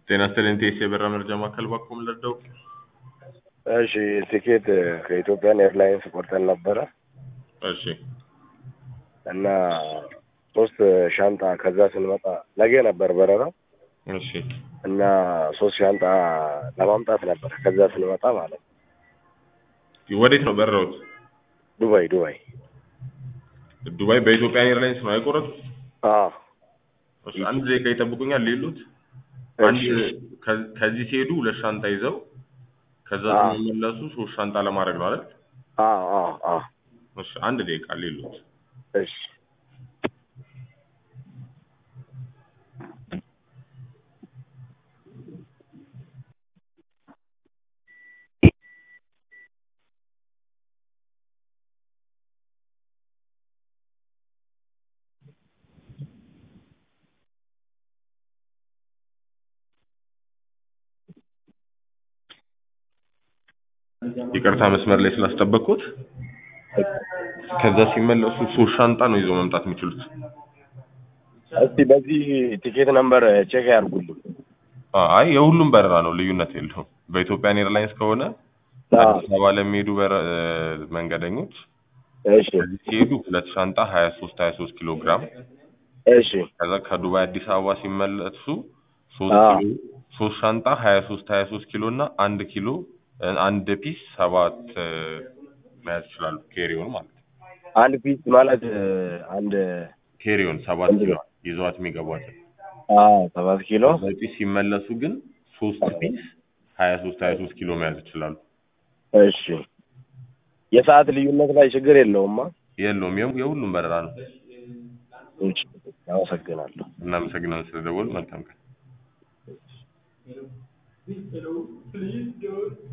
ጤና ይስጥልኝ ቴስ የበራ መረጃ ማዕከል ባኮም ልርዳው? እሺ ቲኬት ከኢትዮጵያን ኤርላይንስ ቆርጠን ነበረ እሺ እና ሶስት ሻንጣ ከዛ ስንመጣ ነገ ነበር በረራው እሺ እና ሶስት ሻንጣ ለማምጣት ነበር ከዛ ስንመጣ ማለት ነው። ወዴት ነው በረሩት? ዱባይ ዱባይ ዱባይ በኢትዮጵያ ኤርላይንስ ነው አይቆረጡት? አዎ እሺ አንድ ደቂቃ ይጠብቁኛል ሊሉት አንድ እሺ ከ- ከዚህ ሲሄዱ ሁለት ሻንጣ ይዘው ከዛ አዎ። ሲመለሱ ሶስት ሻንጣ ለማድረግ ነው አይደል? አዎ አዎ አዎ እሺ አንድ ደቂቃ ሊሉት እሺ ይቅርታ መስመር ላይ ስላስጠበቅኩት ከዛ ሲመለሱ ሶስት ሻንጣ ነው ይዘው መምጣት የሚችሉት። እስቲ በዚህ ቲኬት ነምበር ቼክ ያርጉልኝ። አይ የሁሉም በረራ ነው፣ ልዩነት የለውም። በኢትዮጵያን ኤርላይንስ ከሆነ አዎ አዲስ አበባ ለሚሄዱ በረ- እ፣ መንገደኞች እሺ ከዚህ ሲሄዱ ሁለት ሻንጣ ሀያ ሶስት ሀያ ሶስት ኪሎ ግራም እሺ ከዛ ከዱባይ አዲስ አበባ ሲመለሱ ሶስት አዎ ኪሎ ሶስት ሻንጣ ሀያ ሶስት ሀያ ሶስት ኪሎ እና አንድ ኪሎ እ፣ አንድ ፒስ ሰባት እ፣ መያዝ ይችላሉ። ኬሪዮን ማለት ነው። አንድ ፒስ ማለት አንድ ኬሪዮን ሰባት ኪሎ ይዘዋት የሚገቧት አዎ ሰባት ኪሎ በፒስ ሲመለሱ ግን ሶስት ፒስ ሀያ ሶስት ሀያ ሶስት ኪሎ መያዝ ይችላሉ። እሺ የሰዓት ልዩነት ላይ ችግር የለውማ። የለውም የሁ- የሁሉም በረራ ነው። እሺ አመሰግናለሁ። እናመሰግናለን ስለደወሉ። መልካም ቀን።